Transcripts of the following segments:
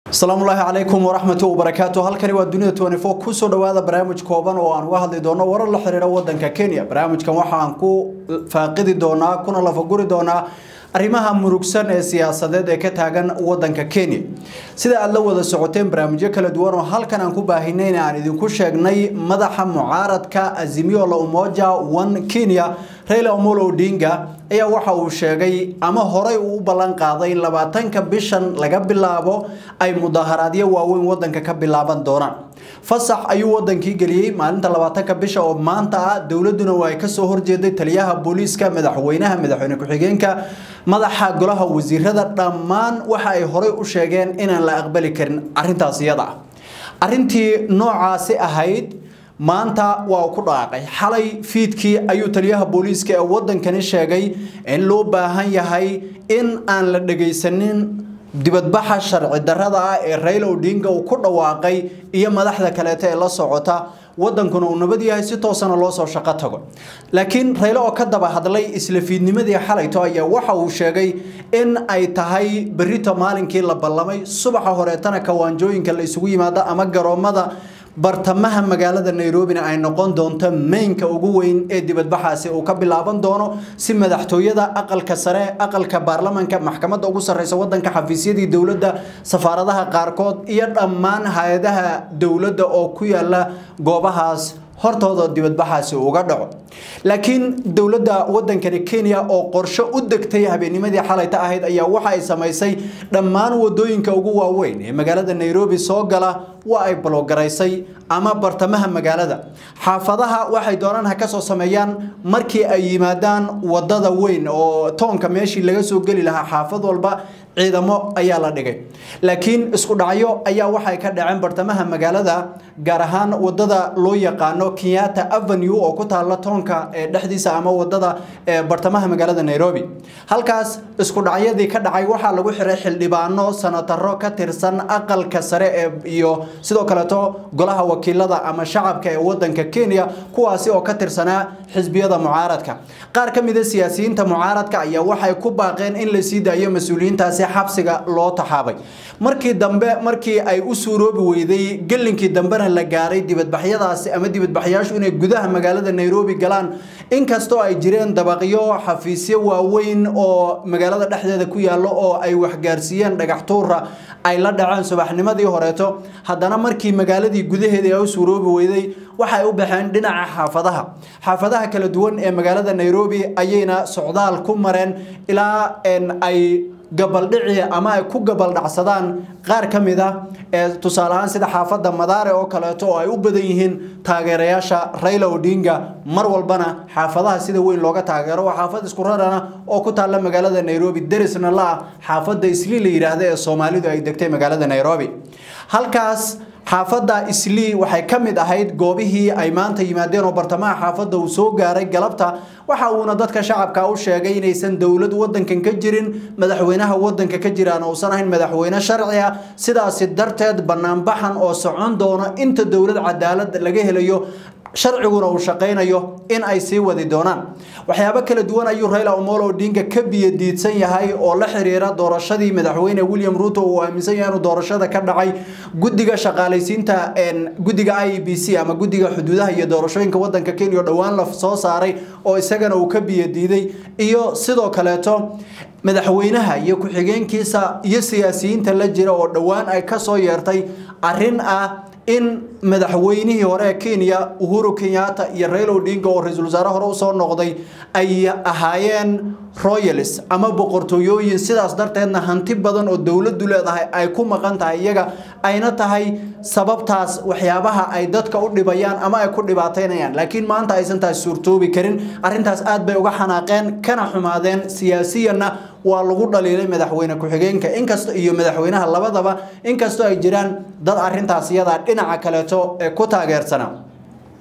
asalaamu ullaahi calaykum waraxmatu wabarakaatu halkani waa dunida twenty four kusoo dhawaada barnaamij kooban oo aan uga hadli doono warar la xiriira wadanka kenya barnaamijkan waxaan ku faaqidi doonaa kuna lafaguri doonaa arrimaha murugsan ee siyaasadeed ee ka taagan wadanka kenya sida aad la wada socoteen barnaamijyo kala duwan oo halkan aan ku baahinay aan idinku sheegnay madaxa mucaaradka azimio la umoja one kenya raila omolo odinga ayaa waxa uu sheegay ama horey uu u ballan qaaday in labaatanka bishan laga bilaabo ay mudaharaadyo waaweyn wadanka ka bilaaban doonaan fasax ayuu wadankii geliyey maalinta labaatanka bisha oo maanta ah dowladuna waa ay kasoo horjeeday taliyaha booliiska madaxweynaha madaxweyne ku-xigeenka madaxa golaha wasiirada dhammaan waxa ay horey u sheegeen inaan la aqbali karin arintaas iyada ah arintii noocaasi ahayd maanta waa ku dhaqaaqay xalay fiidkii ayuu taliyaha booliiska ee wadankani sheegay in loo baahan yahay in aan la dhagaysanin dibadbaxa sharci darada ah ee Raila Odinga uu ku dhawaaqay iyo madaxda kaleeta ee la socota wadankuna uu nabad yahay si toosana loo soo shaqo tago laakiin Raila oo ka daba hadlay isla fiidnimadii xalayto ayaa waxa uu sheegay in ay tahay berito maalinkii la ballamay subaxa horeetana kawaanjooyinka la isugu yimaado ama garoomada bartamaha magaalada Nairobi ay noqon doonto mainka ugu weyn ee dibadbaxaasi uu ka bilaaban doono si madaxtooyada aqalka sare aqalka baarlamaanka maxkamadda ugu sareysa wadanka xafiisyadii dowladda safaaradaha qaarkood iyo dhammaan hay'adaha dowladda oo ku yaala goobahaas hortooda dibadbaxaasi uga dhaco laakiin dowladda wadankani Kenya oo qorshe u degtay habeennimadii xalayta ahayd ayaa waxa ay sameysay dhammaan wadooyinka ugu waaweyn ee magaalada Nairobi soo gala waa ay bloogaraysay ama bartamaha magaalada xaafadaha waxay doonaan ha ka soo sameeyaan markii ay yimaadaan wadada weyn oo toonka meeshii laga soo geli lahaa xaafad walba ciidamo ayaa la dhigay laakiin isku dhacyo ayaa waxay ka dhaceen bartamaha magaalada gaar ahaan wadada loo yaqaano Kenyatta Avenue oo ku taala toonka ee dhexdiisa ama wadada ee bartamaha magaalada Nairobi halkaas isku dhacyadii ka dhacay waxaa lagu xiray xildhibaano sanataro ka tirsan aqalka sare ee iyo sidoo kaleeto golaha wakiilada ama shacabka ee wadanka Kenya kuwaasi oo ka tirsanaa xisbiyada mucaaradka qaar ka mid ah siyaasiyiinta mucaaradka ayaa waxay ku baaqeen in la sii daayo mas'uuliyiintaasi xabsiga loo taxaabay markii dambe markii ay u suuroobi weyday gelinkii dambena la gaaray dibadbaxyadaasi ama dibadbaxyaashu inay gudaha magaalada Nairobi galaan inkastoo ay jireen dabaqyo xafiisyo waaweyn oo magaalada dhexdeeda ku yaalo oo ay waxgaarsiiyeen dhagax tuura ay la dhaceen subaxnimadii horeeto haddana markii magaaladii gudaheeda ay u suuroobi weyday waxay u baxeen dhinaca xaafadaha xaafadaha kala duwan ee magaalada Nairobi ayayna socdaal ku mareen ilaa ay gabaldhici ama ay ku gabaldhacsadaan qaar ka mid ah ee tusaale ahaan sida xaafadda Madaare oo kaleeto oo ay u badan yihiin taageerayaasha Raila Odinga mar walbana xaafadaha sida weyn looga taageero waa xaafad isku rarana oo ku taala magaalada Nairobi derisna la xaafadda Islii la yiraahdo ee Soomaalidu ay degtay magaalada Nairobi halkaas xaafadda Islii waxay ka mid ahayd goobihii ay maanta yimaadeen oo bartamaha xaafadda uu soo gaaray galabta waxa uuna dadka shacabka u sheegay inaysan dowlad wadankan ka jirin madaxweynaha wadanka ka jiraan oo san ahayn madaxweyne sharci ah sidaas darteed banaanbaxan oo socon doono inta dowlad cadaalad laga helayo sharciguna uu shaqeynayo in ay sii wadi doonaan waxyaabo kala duwan ayuu Raila Omolo Odinga ka biyo diidsan yahay oo la xiriira doorashadii madaxweyne William Ruto oo aaminsan yahay inuu doorashada ka dhacay gudiga shaqaaleysiinta een gudiga IEBC ama gudiga xuduudaha iyo doorashooyinka wadanka Kenya dhawaan la soo saaray oo isagana uu ka biyo diiday iyo sidoo kaleeto madaxweynaha iyo ku-xigeenkiisa iyo siyaasiyiinta la jira oo dhawaan ay ka soo yeertay arrin ah in madaxweynihii hore ee Kenya Uhuru Kenyatta iyo Raila Odinga oo ra'iisul wasaare hore u soo noqday ay ahaayeen royals ama boqortooyooyin sidaas darteedna hanti badan oo dawladdu leedahay ay ku maqan tahay iyaga ayna tahay sababtaas waxyaabaha ay dadka u dhibayaan ama ay ku dhibaateynayaan laakiin maanta aysan taas suurtoobi karin arrintaas aad bay uga xanaaqeen kana xumaadeen siyaasiyanna waa lagu dhaliilay madaxweyne ku-xigeenka inkastoo iyo madaxweynaha labadaba inkastoo ay jiraan dad arrintaas iyada dhinaca kaleeto ee ku taageersana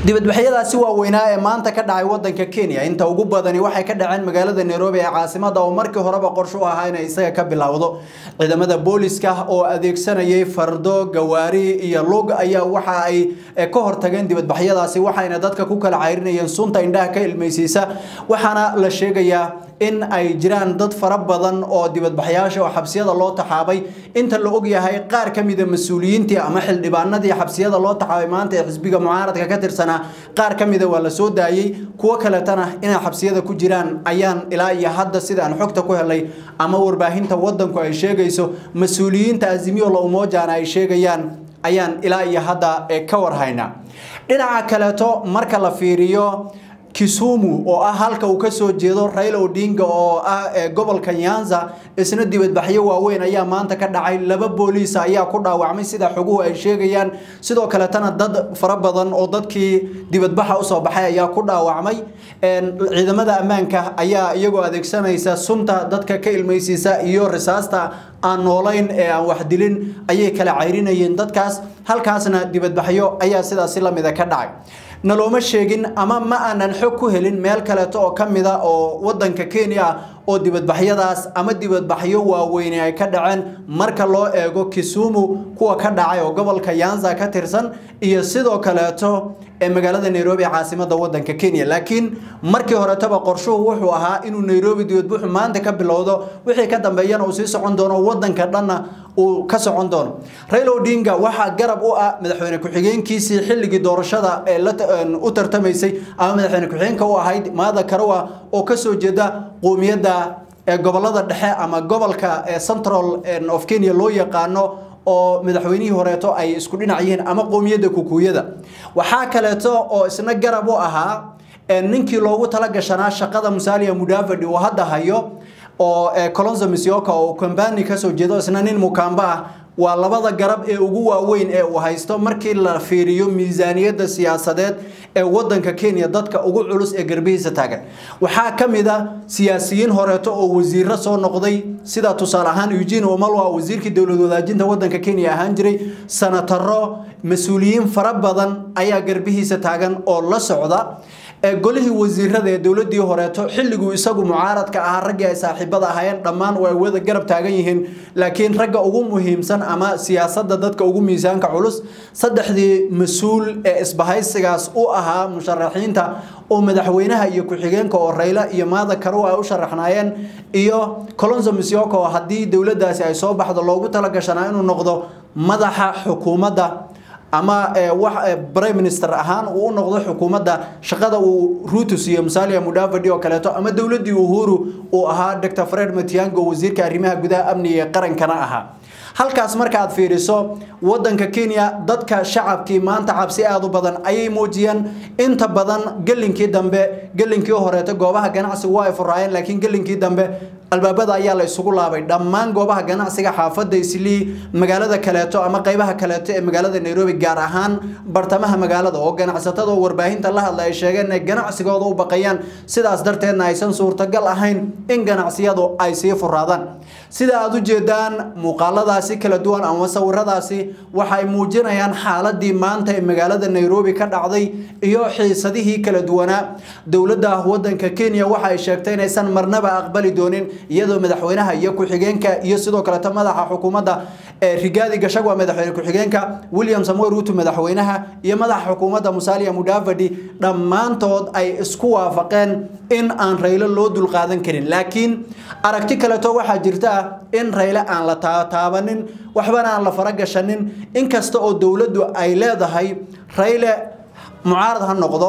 dibadbaxyadaasi waaweynaa ee maanta ka dhacay wadanka kenya inta ugu badani waxay ka dhaceen magaalada nairobi ee caasimada oo markii horeba qorsho u ahaa inay isaga ka bilowdo ciidamada booliska oo adeegsanayay fardo gawaari iyo lug ayaa waxa ay ka hortageen dibadbaxyadaasi waxayna dadka ku kala cayrinayeen sunta indhaha ka ilmaysiisa waxaana la sheegayaa in ay jiraan dad fara badan oo dibadbaxyaasha oo xabsiyada loo taxaabay inta la ogyahay qaar ka mida mas-uuliyiintii ama xildhibaanadii xabsiyada loo taxaabay maanta ee xisbiga mucaaradka ka tirsanaa qaar ka mida waa la soo daayey kuwo kaletana inay xabsiyada ku jiraan ayaan ilaa iyo hadda sida aan xogta ku helay ama warbaahinta wadanku ay sheegayso mas-uuliyiinta azimiyo la umoojana ay sheegayaan ayaan ilaa iyo hadda ka warhaynaa dhinaca kaleeto marka la fiiriyo kisumu oo ah halka uu ka soo jeedo Raila Odinga oo ah gobolka Nyanza isna dibadbaxyo waaweyn ayaa maanta ka dhacay laba booliis ayaa ku dhaawacmay sida xoguhu ay sheegayaan sidoo kale tana dad fara badan oo dadkii dibadbaxa u soo baxay ayaa ku dhaawacmay ciidamada ammaanka ayaa iyagoo adeegsanaysa sunta dadka ka ilmaysiisa iyo risaasta aan noolayn ee aan wax dilin ayay kala cayrinayeen dadkaas halkaasna dibadbaxyo ayaa sidaasi la mida ka dhacay nalooma sheegin ama ma aanan xog ku helin meel kaleeto oo ka mida oo wadanka kenya ah oo dibadbaxyadaas ama dibadbaxyo waaweyne ay ka dhaceen marka loo eego kisumu kuwa ka dhacay oo gobolka yanza ka tirsan iyo sidoo kaleeto ee magaalada nairobi caasimada wadanka kenya laakiin markii horetaba qorshuhu wuxuu ahaa inuu nairobi dibadbuxu maanta ka bilowdo wixii ka dambeeyana uu sii socon doono wadanka dhanna uu ka socon doono raila odinga waxaa garab u ah madaxweyne ku-xigeenkiisii xilligii doorashada ee u tartamaysay ama madaxweyne ku-xigeenka u ahayd maada karawa oo kasoo jeeda qoomiyadda gobolada dhexe ama gobolka central of kenya loo yaqaano oo madaxweynihii horeeto ay isku dhinac yihiin ama qoomiyadda kukuuyada waxaa kaleeto oo isna garab u ahaa ninkii loogu talagashanaa shaqada musalia mudavadi uu hadda hayo oo colonzo misioka oo kambani kasoo jeedo isna nin mukamba ah waa labada garab ee ugu waaweyn ee uu haysto markii la fiiriyo miisaaniyadda siyaasadeed ee wadanka kenya dadka ugu culus ee garbihiisa taagan waxaa ka mid a siyaasiyiin horeeto oo wasiiro soo noqday sida tusaale ahaan eugene omalwa wasiirkii dowlad wadaajinta wadanka kenya ahaan jiray sanataro mas-uuliyiin fara badan ayaa garbihiisa taagan oo la socda golihii wasiirada ee dowladii horeeto xilliguu isagu mucaaradka ahaa raggii ay saaxiibada ahaayeen dhammaan way wada garab taagan yihiin laakiin ragga ugu muhiimsan ama siyaasada dadka ugu miisaanka culus saddexdii mas-uul ee isbahaysigaas u ahaa musharaxiinta oo madaxweynaha iyo ku-xigeenka oo rayla iyo maada karow ay u sharaxnaayeen iyo colonzo misioka oo haddii dowladaasi ay soo baxdo loogu talagashanaa inuu noqdo madaxa xukuumadda ama prime minister ahaan uu u noqdo xukuumadda shaqada uu ruto siiyo musalia mudavadi oo kaleeto ama dowladii uhuru uu ahaa dr fred matiango wasiirka arrimaha gudaha amniga ee qarankana ahaa halkaas marka aad fiiriso wadanka kenya dadka shacabkii maanta cabsi aad u badan ayay muujiyeen inta badan gelinkii dambe gelinkii horeeto goobaha ganacsigu waa ay furaayeen laakiin gelinkii dambe albaabada ayaa la isugu laabay dhammaan goobaha ganacsiga xaafadda islii magaalada kaleeto ama qaybaha kaleeto ee magaalada nairobi gaar ahaan bartamaha magaalada oo ganacsatada oo warbaahinta la hadla ay sheegeen inay ganacsigooda u baqayaan sidaas darteedna aysan suurtagal ahayn in ganacsiyadu ay sii furaadaan sida aad u jeedaan muuqaaladaasi kala duwan ama sawiradaasi waxay muujinayaan xaaladii maanta ee magaalada nairobi ka dhacday iyo xiisadihii kala duwanaa dowladda wadanka kenya waxa ay sheegtay inaysan marnaba aqbali doonin iyadoo madaxweynaha iyo ku-xigeenka iyo sidoo kaleeto madaxa xukuumadda rigaadi gashagwa madaxweyne ku-xigeenka william samuel ruto madaxweynaha iyo madaxa xukuumadda musalia mudavadi dhammaantood ay isku waafaqeen in aan raylo loo dulqaadan karin laakiin aragti kaleeto waxaa jirta in rayle aan la taabanin waxbana aan la faragashanin inkasta oo dowladdu ay leedahay rayle mucaarad ha noqdo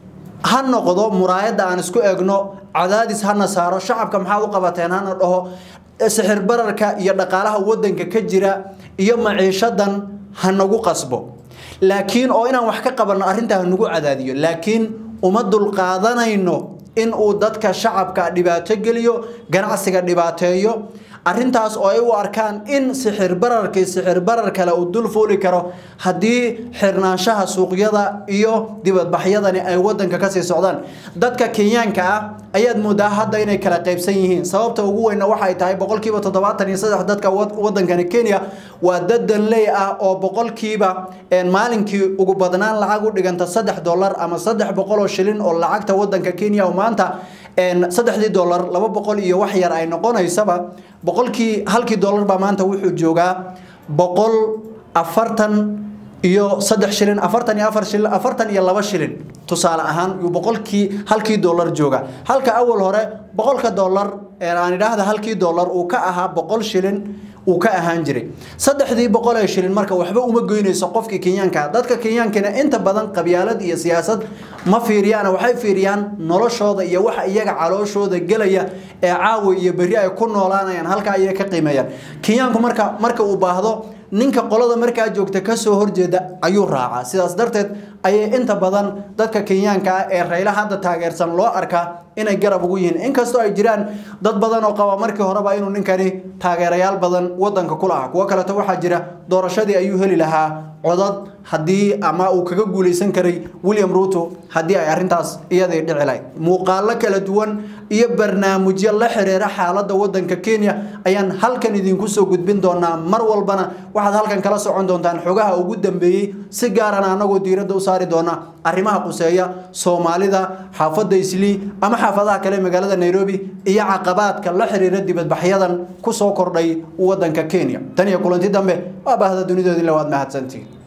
ha noqdo muraayadda aan isku egno cadaadis hana saaro shacabka maxaad u qabateen hana dhaho sixir bararka iyo dhaqaalaha wadanka ka jira iyo maciishadan ha nagu qasbo laakiin oo inaan wax ka qabanno arrintaa nagu cadaadiyo laakiin uma dulqaadanayno in uu dadka shacabka dhibaato geliyo ganacsiga dhibaateeyo arintaas oo ay u arkaan in sixir bararkii sixir barar kale uu dul fuuli karo haddii xirnaanshaha suuqyada iyo dibadbaxyadani ay wadanka kasii socdaan dadka kenyaanka ah ayaad moodaa hadda inay kala qaybsan yihiin sababta ugu weynna waxay tahay boqolkiiba toddobaatan iyo saddex dadka wadankani kenya waa dad danley ah oo boqolkiiba maalinkii ugu badnaan lacag u dhiganta saddex dollar ama saddex boqol oo shilin oo lacagta wadanka kenya oo maanta saddexdii dollar laba boqol iyo wax yar ay noqonaysaba boqolkii halkii dollar baa maanta wuxuu joogaa boqol afartan iyo saddex shilin afartan iyo afar shilin afartan iyo laba shilin tusaale ahaan yuu boqolkii halkii dollar jooga halka awal hore boqolka dollar aan idhaahda halkii dollar uu ka ahaa boqol shilin uu ka ahaan jiray saddexdii boqol ee shilin marka waxba uma goynayso qofkii kenyaanka dadka kenyaankana inta badan qabyaalad iyo siyaasad ma fiiriyaan waxay fiiriyaan noloshooda iyo waxa iyaga calooshooda gelaya ee caawa iyo berri ay ku noolaanayaan halka ayay ka qiimeeyaan kenyaanku marka marka uu baahdo ninka qolada markaa joogta kasoo horjeeda ayuu raacaa sidaas darteed ayay inta badan dadka kenyaanka ah ee rayla hadda taageersan loo arkaa inay garab ugu yihiin inkastoo ay jiraan dad badan oo qaba markii horeba inuu ninkani taageerayaal badan wadanka ku lahaa kuwo kaleeto waxaa jira doorashadii ayuu heli lahaa codad haddii ama uu kaga guuleysan karay william ruto haddii ay arintaas iyadii dhici lahayd muuqaalo kala duwan iyo barnaamijyo la xiriira xaaladda wadanka kenya ayaan halkan idinku soo gudbin doonaa mar walbana waxaad halkan kala socon doontaan xogaha ugu dambeeyey si gaarana anagoo diiradda u saari doona arrimaha quseeya soomaalida xaafadda islii ama xaafadaha kale magaalada nairobi iyo caqabaadka la xiriira dibadbaxyadan kusoo kordhay wadanka kenya tan iyo kulanti dambe waa baahda dunidoodii lawaad mahadsantiin